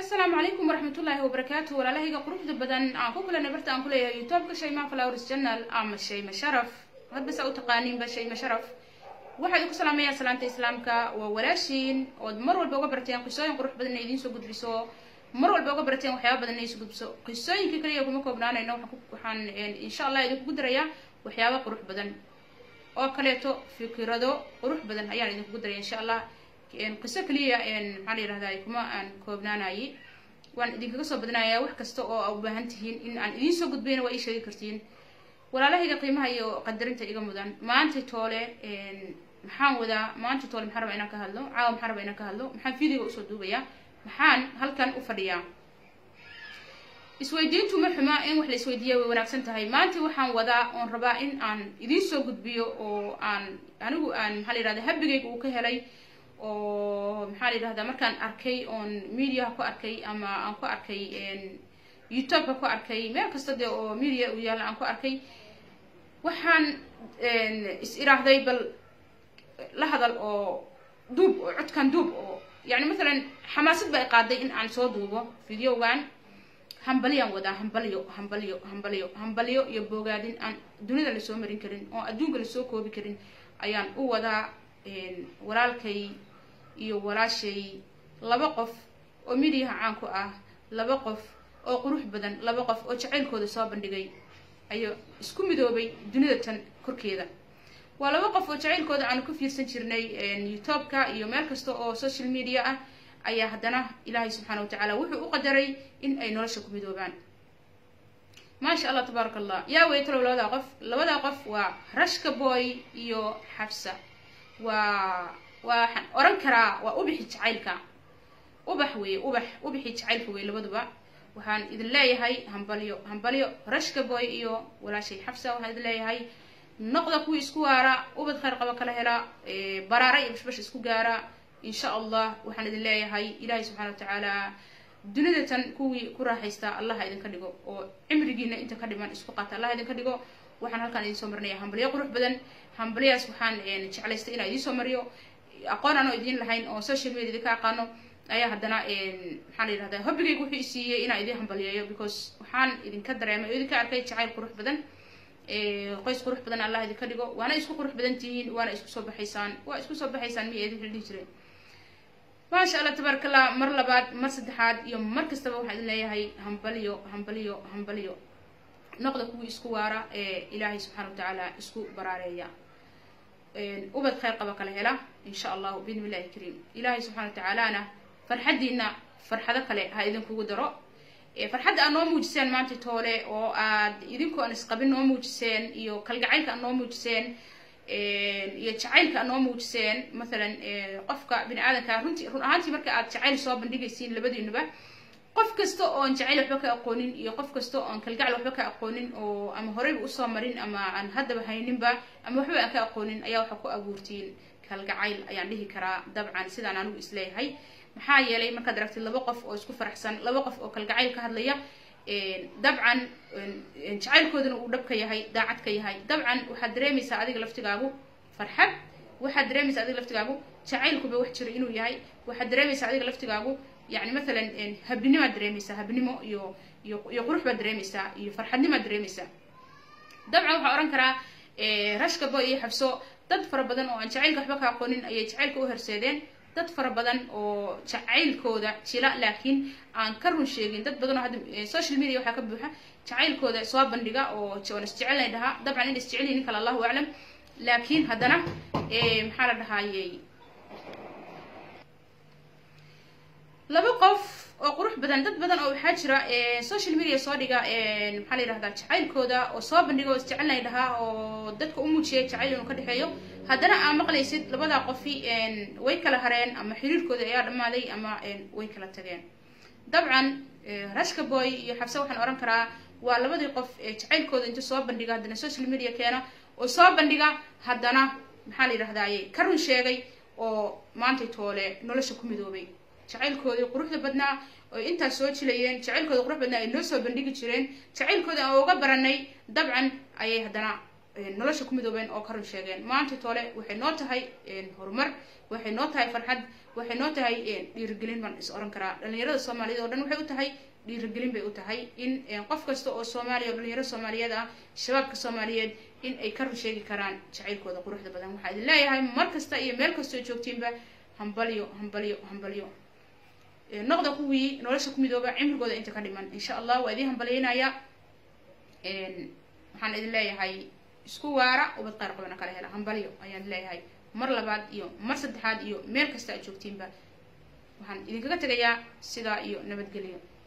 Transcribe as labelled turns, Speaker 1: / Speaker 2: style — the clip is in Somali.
Speaker 1: asalaamu calaykum waraxmatullaahi wabarakaatu walaalahayga quruxda badan aan ku kulanay barta aan kuleeyahay youtubeka shayma flowers channel ama shayma sharaf hadba saa u taqaaniinba shayma sharaf waxaa idinku salaamayaa salaanta islaamka waa walaashiin ood mar walba uga barteen qisooyin qurux badan inay idiin soo gudbiso mar walba uga barteen waxyaaba badan inay soo gudbiso qisooyinka kaliya kuma koobnaanayno waxaan insha allah idinkugu darayaa waxyaaba qurux badan oo kaleeto fikirado qurux badan ayaan idinkugu daraya insha allah qiso kaliya maxaa la yihahdaa kuma aan koobnaanayay waan idinkaga soo badinayaa wax kasta oo aa u baahan tihiin in aan idiin soo gudbayna waa ii sheegi kartiin walaalahayga qiimaha iyo qadarinta iga mudan maanta toole maxaan wadaa maanta toole maxaan rabaa inaan ka hadlo caawa maxaan rabaa inaan ka hadlo maxaan videoga usoo duubayaa maxaan halkan u fadhiyaa isweydiintu ma xuma in wax la isweydiiya way wanaagsan tahay maanta waxaan wadaa oon rabaa in aan idiin soo gudbiyo oo aan anigu aan maxaa la yihahda habigayga uu ka helay oo maxaa la yidhahdaa markaan arkay oon mediaha ku arkay ama aan ku arkay youtubeka ku arkay meel kasta dee oo media uu yaalla aan ku arkay waxaan is iraahday bal la hadal oo duub oo codkan duub oo yani mathalan xamaasad ba ay qaaday in aan soo duubo videogan hambaliyaan wadaa hambalyo hambalyo hambalyo hambalyo iyo boogaadin aan dunida lasoo marin karin oo adduunka lasoo koobi karin ayaan u wadaa walaalkay iyo walaashay laba qof oo midiyaha caan ku ah laba qof oo qurux badan laba qof oo jacaylkooda soo bandhigay ayaa isku midoobay dunida tan korkeeda waa laba qof oo jacaylkooda aanu ku fiirsan jirnay youtubeka iyo meel kasta oo social media ah ayaa haddana ilaahay subxaana wa tacaala wuxuu u qadaray in ay nolosha ku midoobaan maasha allah tabaaraka allah yaa weytalow labadaa qof labadaa qof waa rashka boy iyo xabsa waa waxaan oran karaa waa ubixi jacaylka ubax weeye ubax ubixi jacaylka weye labaduba waxaan idin leeyahay hambalyo hambalyo rashka boy iyo walaashay xabsa waxaan idin leeyahay noqda kuwii isku waara ubad khayr qaba kala hela baraara iyo bashbash isku gaara insha allah waxaan idin leeyahay ilaahay subxana wa tacaala dunida tan kuwii ku raaxaysta allaha idinka dhigo oo cimrigiina inta ka dhiman isku qaata allah idinka dhigo waxaan halkaan idin soo marinaya hambalyo qurux badan hambalyaas waxaan jeclaystay inaan idiin soo mariyo aqoon aanoo idiin lahayn oo social media idinka aqaano ayaa haddana maxaa la yidhahdaa hobbigayga wuxuu isiiyey inaan idiin hambalyeeyo because waxaan idinka dareemay oo idinka arkay jacayl qurux badan qoys qurux badan allah idinka dhigo waana isku qurux badan tihiin waana isku soo baxaysaan waa isku soo baxaysaan miya idinka dhihi jireen maasha allah tabaaraka allah mar labaad mar saddexaad iyo mar kastaba waxaan idin leeyahay hambalyo hambalyo hambalyo noqda kuwii isku waara ee ilaahay subxana wa tacaala isku baraareeya ubad khayr qaba kala hela insha allahu biidn illahi kariim ilaahay subxana wa tacaalana farxaddiina farxado kale ha idinkugu daro farxadda aad noo muujiseen maanta toole oo aad idinkoo aan isqabin noo muujiseen iyo kalgacaylka aad noo muujiseen iyo jacaylka aad noo muujiseen mathalan qofka bini aadanka runtii run ahaantii marka aad jacayl soo bandhigaysiin labadiinuba qof kasta oon jacayl waxba ka aqoonin iyo qof kasta oon kalgacal waxba ka aqoonin oo ama horeyba usoo marin ama aan haddaba hayninba ama waxba aan ka aqoonin ayaa waxaa ku abuurtiin kalgacayl ayaan dhihi karaa dabcan sidaan anigu isleeyahay maxaa yeelay markaad aragtid laba qof oo isku faraxsan laba qof oo kalgacayl ka hadlaya dabcan jacaylkoodana uu dhab ka yahay daacad ka yahay dabcan waxaad dareemaysaa adiga laftigaagu farxad waxaad dareemaysaa adiga laftigaagu jacaylkuba wax jira inuu yahay waxaad dareemaysaa adiga laftigaagu yani mathalan habinimaad dareemaysaa habnimo iyo iyo iyo qurux baad dareemaysaa iyo farxadnimaad dareemaysaa dabcan waxaa ohan karaa rashka boy iyo xabso dad fara badan oo aan jacaylka waxba ka aqoonin ayay jacaylka u horseedeen dad fara badan oo jacaylkooda jila laakiin aan ka run sheegin dad badan oo hadda social media waxaa ka buuxa jacaylkooda soo bandhiga oo oon isjecelnay dhahaa dabcan in isjecelyihin nin kale allahu aclam laakiin haddana maxaa la dhahaayey laba qof oo qurux badan dad badan oo waxaa jira social media soo dhiga maxaa la yihahdaa jacaylkooda oo soo bandhiga oo isjecelnay dhahaa oo dadka u muujiya jacayl inuu ka dhexeeyo haddana aa maqlaysid labadaa qofi way kala hareen ama xiriirkooda ayaa dhammaaday ama way kala tageen dabcan rashka boy iyo xabse waxaan ohan karaa waa labadii qof jacaylkooda inta soo bandhiga haddana social media keena oo soo bandhiga haddana maxaa la yidhahdaaye ka run sheegay oo maantay toole nolosha ku midoobay jacaylkoodii quruxda badnaa oo intaas soo jilayeen jacaylkooda qurux badnaa ay noo soo bandhigi jireen jacaylkooda aan uga baranay dabcan ayay haddana nolosha ku midoobeen oo ka run sheegeen maanta toole waxay noo tahay horumar waxay noo tahay farxad waxay noo tahay dhiirigelin baan is oran karaa dhalinyarada soomaaliyed oo dhan waxay u tahay dhiirigelin bay u tahay in qof kasta oo soomaaliya oo dhalinyaro soomaaliyeed ah shabaabka soomaaliyeed in ay ka rusheegi karaan jacaylkooda quruxda badan waxaa idin leeyahay mar kasta iyo meel kastoo joogtiinba hambalyo hambalyo hambalyo noqda kuwii nolosha ku midooba cimrigooda inta ka dhiman insha allah waa idiin hambalyeynaya waxaan idin leeyahay isku waara ubad qaar qabana kala hela hambalyo ayaan idin leeyahay mar labaad iyo mar saddexaad iyo meel kasta aad joogtiinba waxaan idinkaga tegayaa sidaa iyo nabadgelyo